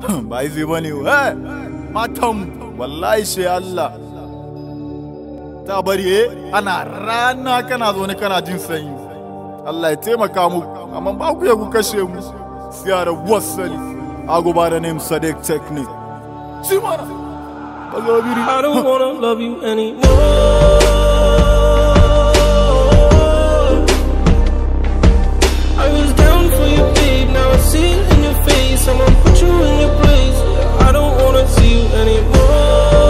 ba zai bane eh matan wallahi shi Allah ta bari eh ana rana kana zo ne kana jin sanyi Allah ya taimaka mu amma ba ku ya ku kashe mu siyara wasali ago ba da name Sadiq Technique Simana Bagabiri I don't wanna love you anymore. I was down for you, babe. Now I see it in your face. I'ma put you in your place. I don't wanna see you anymore.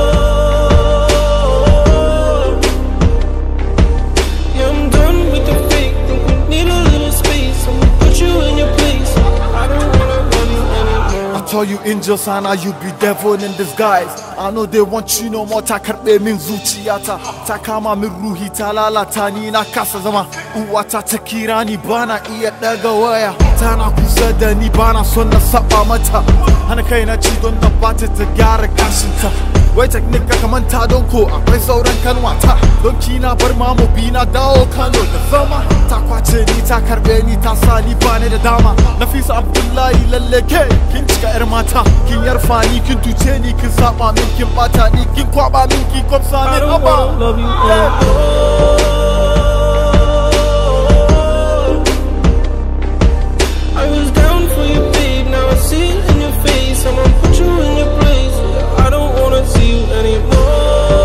Yeah, I'm done with the fake. Think we need a little space. I'ma put you in your place. I don't wanna love you anymore. I told you angel sana you be devil in disguise I know they want you no more ta karɓe min zuciyata ta kama min ruhi ta lalata ni na kasa zama uwata ta kira ni bana iya ɗaga waya tana kusa da ni bana son na saba mata hana kai na ci don na bata ta gyara gashinta wai technique ka manta don ko akwai sauran kanwata don kina bar mamu bi na dawo kano da zama ta kwace ni ta karɓe ni ta sa ni bani da dama nafisa abdullahi lalle ke kin cika yar mata kin yarfa ni kin tuce ni kin saba min kin bata ni kin kwaba min kin kwamsa I min don't wanna haba love you anymore. I was down for you, babe. Now I see it in your face. I'ma put you in your place. I don't wanna see you anymore.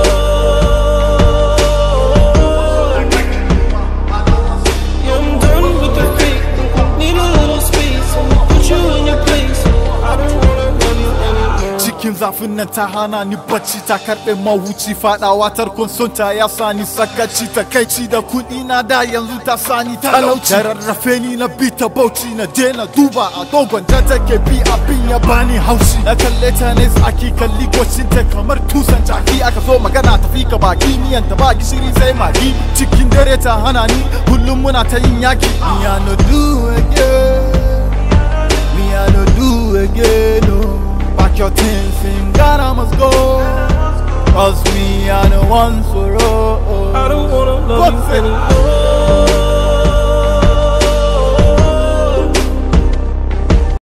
Yeah, I'm done with the fake. Think we need a little space. I'ma put you in your place. I don't wanna love you anymore. cikin zafin nan ta hana ni bacci ta karɓe mahuci faɗawa tarkon son ta ya sani sakaci ta kaici da kuɗi na da yanzu ta sani talauci da rarrafe ni na bi ta bauchi na daina duba a dogon ta take bi abin ya bani haushi na kalle ta ne tsaki kalli gwacin ta kamar tusan jaki aka so magana tafi ka baki miyan ta ba gishiri sai magi cikin dare ta hana ni kullum muna ta yin yaki me I no do again me I no do again no Pack your things in Ghana must go Cause me I no want sorrow I don't wanna love What's you it? anymore.